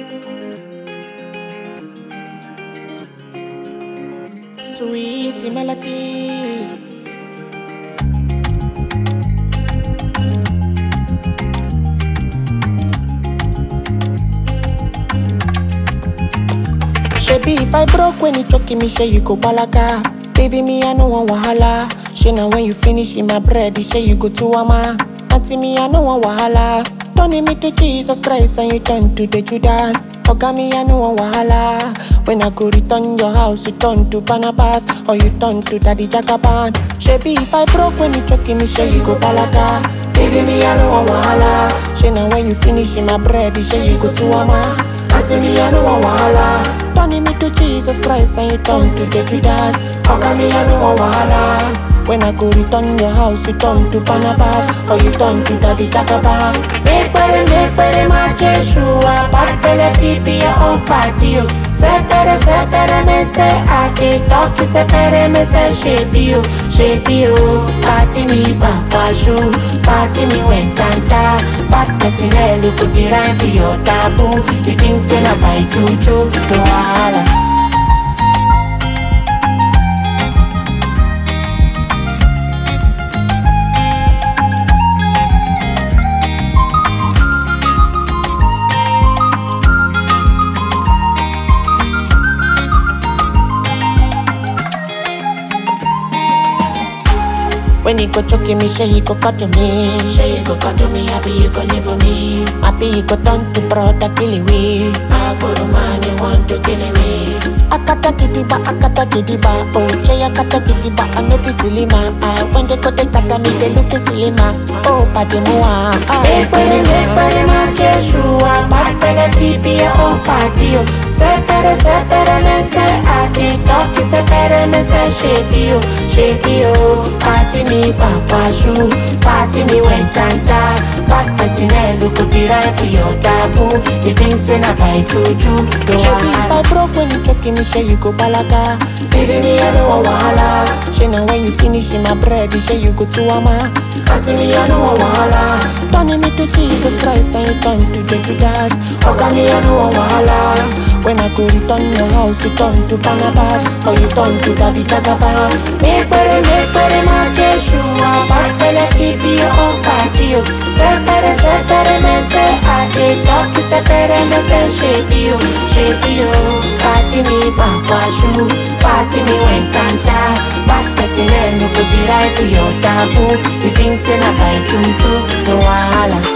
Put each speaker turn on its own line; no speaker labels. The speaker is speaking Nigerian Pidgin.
Sweet melody. Shebi if I broke when you choking me, say you go balaga. Baby me, I no want wahala. She now when you finish in my bread, say you go to ama. Auntie me, I no want wahala. Turning me to Jesus Christ and you turn to the Judas. Oga me, I no want wahala. When I go return your house, you turn to Barnabas or you turn to Daddy Jagaban. Shebi if I broke when you choking me, say you go balaga. Baby me, I no want wahala. She now when you finish in my bread, say you go to ama. Auntie me, I no want wahala. Turning me to Jesus Christ and you turn to the Judas. Oga me, I no want wahala. When I go return your house, you turn to Barnabas or you turn to Daddy Jagaban. Make better, make better, my Jeshua. Bad belly, fi be your own party. oh. Sepere, sepere, me say I can't talk. Sepere, me say shape you, shape you. Party me back, shoe. Party me when kanta. Bad person, eh, look at the rhyme for your taboo. You think say na by juju, no wahala. When he go choking me, say he go cut to me. Say he go cut to me, happy he go live for me. Happy he go turn to brother kill me. I go to man, he want to kill me. Akata kidiba, akata kidiba, oh Jay akata kidiba, I no be silly man. I when they go they kata me, they look silly man. Oh, padi mua, ah, silly man. ma Jeshua, bad pele fi be your own party, oh. Sepere, sepere, me say I can't talk, sepere, me say shape you, shape you. Party me papa shoe, party me when kanta. Bad person, eh, look at the right for your taboo. You think say na by juju, no if I broke when you choking me, say you go balaga. Baby me, I don't want wahala. She now when you finish in my bread, say you go to ama. Auntie me, I don't want wahala. Turning me to Jesus Christ and you turn to the Judas. Oga me, I don't want wahala. When I go return your house, you turn to Barnabas or you turn to Daddy Jagaban. Make better, make better, my Jeshua. Bad belly, fi be your own party. oh. Sepere, sepere, me say I dey talk. Sepere, me say shape you, shape you. Party me back shoe, party me when kanta. Bad person, eh, no go the right for your taboo. You think say na by juju, no wahala.